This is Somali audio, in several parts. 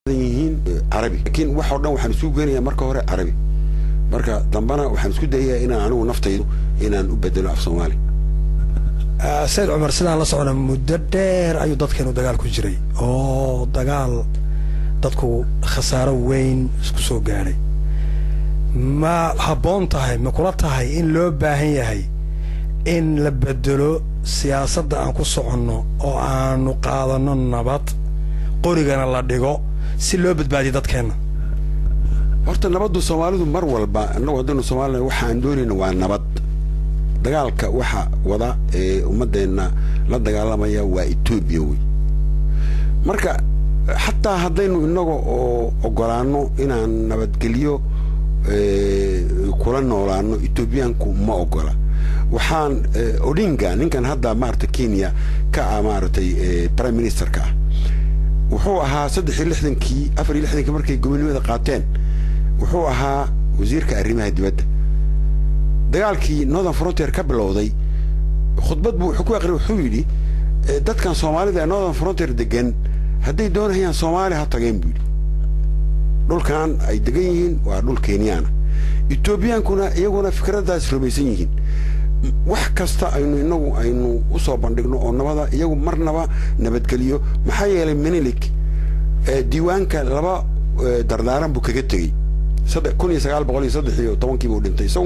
yihiin carabi laakiin wax oo dhan waxaan isku geenayaa marka hore carabi marka dambana waxaan isku dayayaa inaan anigu naftaydu inaan u bedelo af soomaali sayid cumar sidaan la socona muddo dheer ayuu dadkeenu dagaal ku jiray oo dagaal dadku khasaaro weyn isku soo gaadhay ma habboon tahay ma kula tahay in loo baahan yahay in la bedelo siyaasadda aan ku soconno oo aanu qaadanno nabad qorigana la dhigo si loo badbaadiyo dadkeenna horta nabaddu soomaalidu mar walba annagu haddaynu soomaalina waxa aan doonayna waa nabad dagaalka waxa wada ee ummaddeenna la dagaalamaya waa etoobiya wey marka xataa haddaynu innaga oo ogolaanno inaan nabadgelyo kula noolaano etoobiyaanku ma ogola waxaan odinga ninkan hadda maarata kenya ka ah maaragtay prime ministerka ah wuxuu ahaa saddex iyo lixdankii afar iyo lixdankii markay gobonimada qaateen wuxuu ahaa wasiirka arrimaha dibadda dagaalkii northern frontier ka bilowday khudbad buu wuxuu ku aqriyay wuxuu yidhi dadkan soomaalida ee northern frontier degan hadday doonayaan soomaaliya ha tageen buu yidhi dhulkan ay degan yihiin waa dhul kenyaana etoobiyaankuna iyaguna fikraddaas rumaysan yihiin wax kasta aynu inagu aynu u soo bandhigno oo nabada iyagu marnaba nabadgeliyo maxaa yeelay menilik diiwaanka laba dardaaran buu kaga tegey kun iyo sagaal boqol iyo saddex iyo tobankii buu dhintay isagu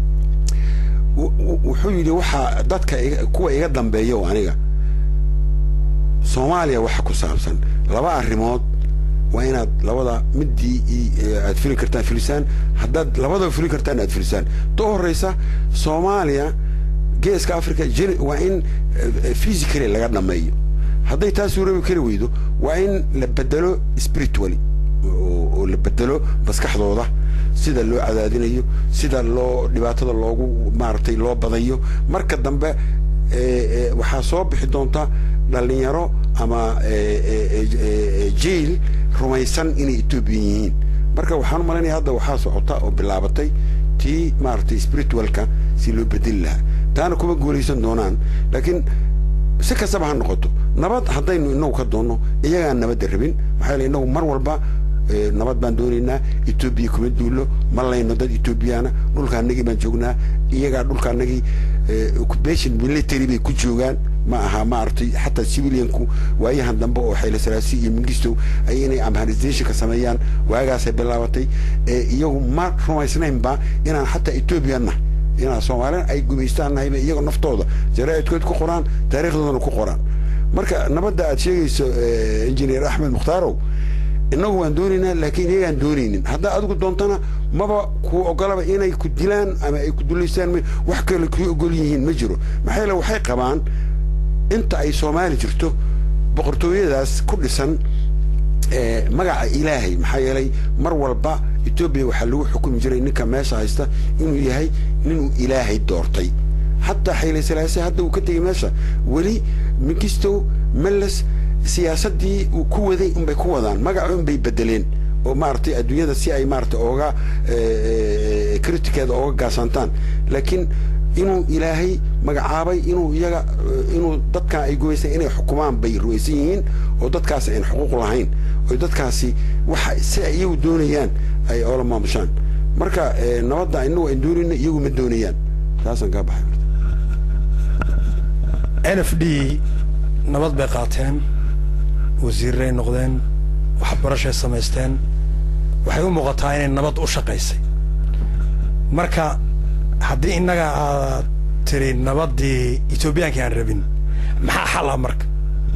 wuxuu yidhi waxaa dadka kuwa iga dambeeya oo aniga soomaaliya waxa ku saabsan laba arrimood waa inaad labada midii aad fili kartaan filisaan haddaad labadaba fili kartaan aad filisaan ta horreysa soomaaliya geeska africa waa in physically laga dhameeyo hadday taas suurabi kari weydo waa in la bedelo spiritually oo la bedelo maskaxdooda sida loo cadaadinayo sida loo dhibaatada loogu maaragtay loo badayo marka dambe waxaa soo bixi doonta dhalinyaro ama jail rumaysan inay etoobiyan yihiin marka waxaan u malaynaya hadda waxaa socota oo bilaabatay tii maaragtay spiritualka si loo bedeli lahaa taana kuma guulaysan doonaan laakiin si kastaba ha noqoto nabad haddaynu inagu ka doonno iyagaan nabadda rabin maxaa yeele inagu mar walba nabad baan doonaynaa etoobiya kuma duullo ma layno dad etoobiyaana dhulkaanagii baan joognaa iyagaa dhulkaanagii occupation military bay ku joogaan ma aha maaragtay xataa civilianku waayahan dambe oo xayla salaasi iyo mingistow ay inay amharizationka sameeyaan waagaasay bilaabatay iyagu ma rumaysnaynba inaan xataa etoobiyanna inaan soomaalina ay gumaystaan nahayba iyagoo naftooda jaraa'idkood ku qoraan taariikhdoodana ku qoraan marka nabadda aad sheegayso engineer axmed mukhtarow innagu waan doonaynaa laakiin iyagaan doonaynin haddaa adigu doontana maba kuu ogolaba inay ku dilaan ama ay ku dulaystaan wax kale kuu ogol yihiin ma jiro maxaa yeele waxay qabaan inta ay soomaali jirto boqortooyadaas ku dhisan magaca ilaahay maxaa yeelay mar walba etoobiya waxaa lagu xukumi jiray ninka meesha haysta inuu yahay ninuu ilaahay doortay xataa xayle salaase hadda uu ka tegey meesha weli mingistow meles siyaasaddii uu ku waday unbay ku wadaan magaca unbay bedeleen oo maaragtay adduunyada si ay maaragtay ooga critikeeda ooga gaasantaan laakiin inuu ilaahay magacaabay inuu iyaga inuu dadkan ay gumaystaan inay xukumaan bay rumaysan yihiin oo dadkaasi ayn xuquuq lahayn oo dadkaasi waxa si ay iyagu doonayaan ay oola maamushaan marka nabadda inagu ayn doonayna iyagu ma doonayaan taasaan kaa baxay n f d nabad bay qaateen wasiirray noqdeen waxbarashay samaysteen waxay u muuqataa inay nabad u shaqaysay marka haddii innaga aad tiri nabaddii etoobiyaankii aan rabin maxaa xal ah marka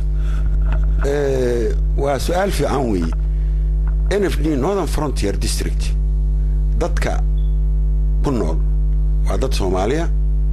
waa su-aal fiican weeye n f d northern frontier district dadka ku nool waa dad soomaaliya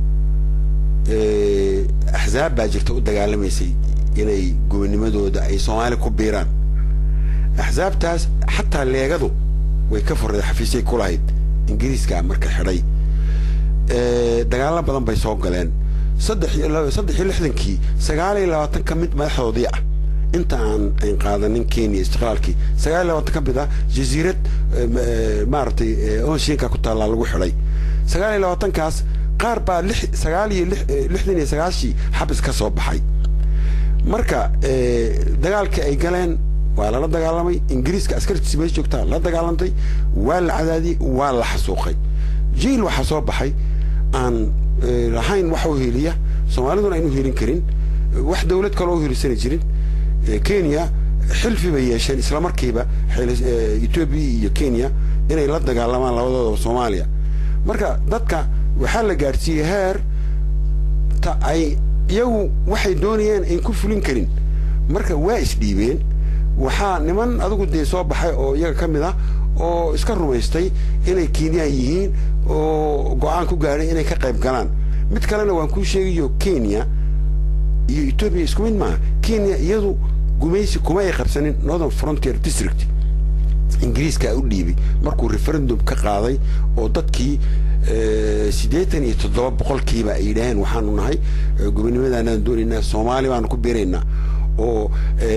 axzaab baa jirta u dagaalamaysay inay gobonimadooda ay soomaali ku biiraan axsaabtaas xataa leegadu way ka furday xafiisyay ku lahayd ingiriiska marka xidhay dagaalo badan bay soo galeen saddex saddex iyo lixdankii sagaal iyo labaatan ka mid madaxdoodii ah inta aan ayn qaadanin kenya istiqlaalkii sagaal iyo labaatan ka mid ah jasiirad maaragtay onshinka ku taallaa lagu xidhay sagaal iyo labaatankaas qaar baa lix sagaal iyo lixdan iyo sagaashii xabis ka soo baxay marka dagaalkii ay galeen waa lala dagaalamay ingiriiska askartiisa meesha joogtaa la dagaalamtay waa la cadaadiyey waa la xasuuqay jiil waxaa soo baxay aan lahayn wax u heliya soomaaliduna aynu helin karin wax dawlad kale u helisana jirin kenya xilfi bay yeesheen isla markiiba etoobiya iyo kenya inay la dagaalamaan labadoodaba soomaaliya marka dadka waxaa la gaadhsiiyey heer ta ay iyagu waxay doonayeen ayn ku fulin karin marka waa isdhiibeen waxaa niman adigu dee soo baxay oo iyaga ka mid ah oo iska rumaystay inay kenyaan yihiin oo go-aan ku gaadhay inay ka qayb galaan mid kalena waan kuu sheegayo kenya iyo etoobiya isku mid maaha kenya iyadu gumaysi kuma ay qabsanin northern frontier district ingiriiskaa u dhiibay markuu referendum ka qaaday oo dadkii siddeetan iyo toddoba boqolkiiba ay yidhaaheen waxaanu nahay gobonimadaanaan doonaynaa soomaali baanu ku biiraynaa oo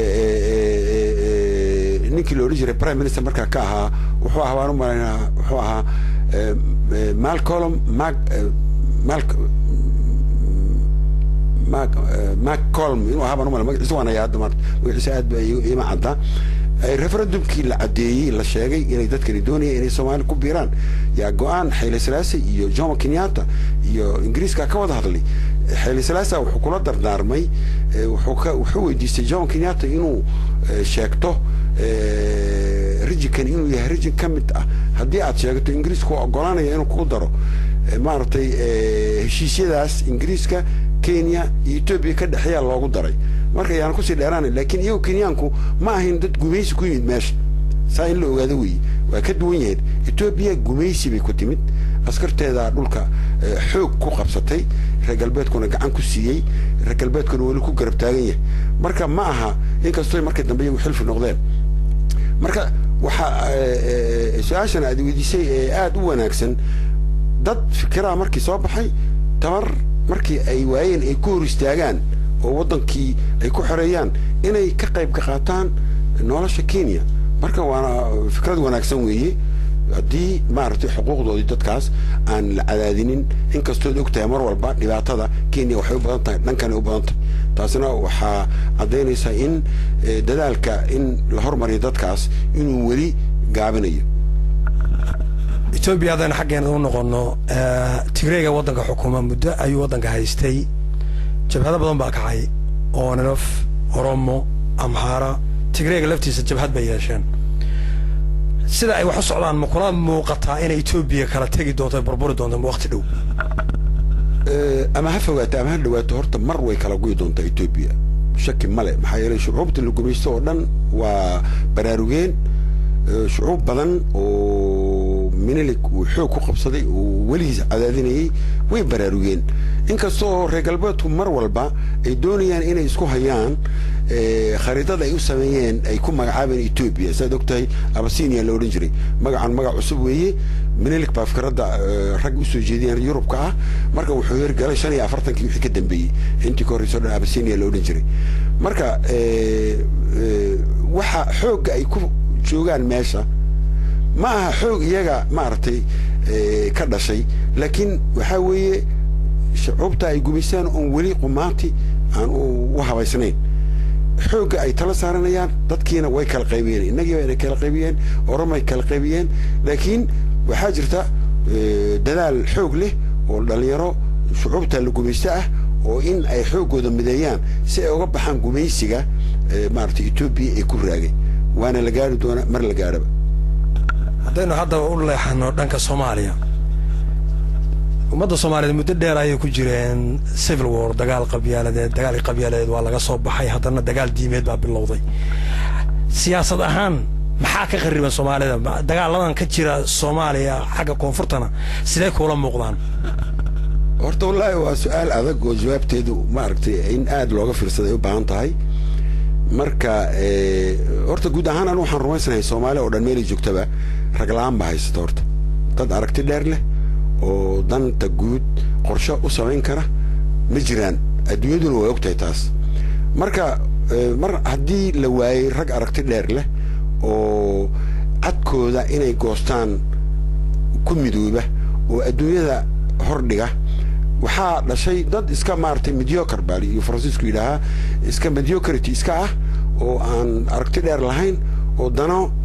ninkii la odhan jiray prime minister markaa ka ahaa wuxuu ahaa waan u malaynaa wuxuu ahaa malcolm mac mal mac mac colm inuu ahaa baan u malay magaciisa waan hayaa hadda maarta magaciisa aad ba ima cadda referendumkii la caddeeyey la sheegay inay dadkani doonayeen inay soomaali ku biiraan yaa go-aan xayle salaase iyo jomo kenyatta iyo ingiriiska ka wada hadlay xayle salaasa wuxuu kula dardaarmay wuxuu weydiistay jomo kenyatta inuu sheegto rijinkan inuu yahay rijin ka mid ah haddii aad sheegto ingiriisku ogolaanaya inuu ku daro maaragtay heshiisyadaas ingiriiska kenya iyo etoobiya ka dhexeeyaa loogu daray marka ayaan kusii dheeraana laakiin iyagu kenyaanku ma ahayn dad gumaysi ku yimid meesha saa in la ogaado weeye waa ka duwan yahayd etoobiya gumaysi bay ku timid askarteedaa dhulka xoog ku qabsatay reer galbeedkuna gacan ku siiyey reer galbeedkuna weli ku garab taagan yahay marka ma aha inkastoo markii dambe iyagu xilfi noqdeen marka waxaa su-aashan aad weydiisay ee aada u wanaagsan dad fikiraha markii soo baxay tabar markii ay waayeen ay ku hor istaagaan oo waddankii ay ku xoreeyaan inay ka qayb ka qaataan nolosha kenya marka waana fikrad wanaagsan weeye haddii maaragtay xuquuqdoodii dadkaas aan la cadaadinin inkastood og tahay mar walba dhibaatada kenya waxay u badan tahay dhankanay u badan tahay taasina waxaa caddaynaysaa in dadaalka in la hormariyo dadkaas inuu weli gaabinayo etoobiya haddaynu xaggeena u noqono tigreega waddanka xukuma muddo ayuu waddanka haystay jabhado badan baa kacay oonanof oromo amxaara tigreega laftiisa jabhad bay yeesheen sida ay wax u socdaan ma kula muuqataa inay etoobiya kala tegi doonto burburi doonto waqti dhow ama ha fogaato ama ha dhawaato horta mar way kala guyi doontaa etoobiya shaki male maxaa yeelay shucuubta la gumaysto oo dhan waa baraarugeen shucuub badan oo minilig uu xoog ku qabsaday oo weligiis cadaadinayay way baraarugeen inkastoo reer galbeedku mar walba ay doonayaan inay isku hayaan khariidada ay u sameeyeen ay ku magacaabeen etoobiya saad og tahay abasinia la odhan jiray magacan magac cusub weeye minilig baa fikradda rag usoo jeediyeen yurubka ah marka wuxuu hirgalay shan iyo afartankii wixii ka dambeeyey intii ka horreyso dhan abasinia la odhan jiray marka waxa xoogga ay ku joogaan meesha ma aha xoog iyaga maaragtay ka dhashay laakiin waxaa weeye shucuubta ay gumaystaan oon weli qumaanti aan u habaysnayn xoogga ay tala saaranayaan dadkiina way kala qaybiyeen innagii bayna kala qaybiyeen oromay kala qaybiyeen laakiin waxaa jirta dadaal xoog leh oo dhallinyaro shucuubta la gumaysto ah oo in ay xooggooda mideeyaan si ay uga baxaan gumaysiga maaragtay etoobiya ee ku raagay waana la gaari doonaa mar la gaadhaba haddaynu hadda u leexano dhanka soomaaliya ummadda soomaaliyeed muddo dheer ayay ku jireen civil war dagaal qabyaaladeed dagaalkii qabyaaladeed waa laga soo baxay haddana dagaal diimeed baa bilowday siyaasad ahaan maxaa ka khariban soomaalida dagaaladan ka jira soomaaliya xagga koonfurtana sidee kuula muuqdaan horta wallaahi waa su-aal adag oo jawaabteedu maaragtay in aada looga fiirsaday u baahan tahay marka horta guud ahaan anu waxaan rumaysanahay soomaaliya oo dhan meelay joogtaba rag la-aan baa haysata horta dad aragti dheer leh oo danta guud qorshe u samayn kara ma jiraan adduunyaduna way ogtahay taas marka mar haddii la waayey rag aragti dheer leh oo cadkooda inay goostaan ku midooba oo adduunyada hordhiga waxaa dhashay dad iska maaragtay mediocre baa iyo faransiisku yidhaahaa iska mediocrity iska ah oo aan aragti dheer lahayn oo dano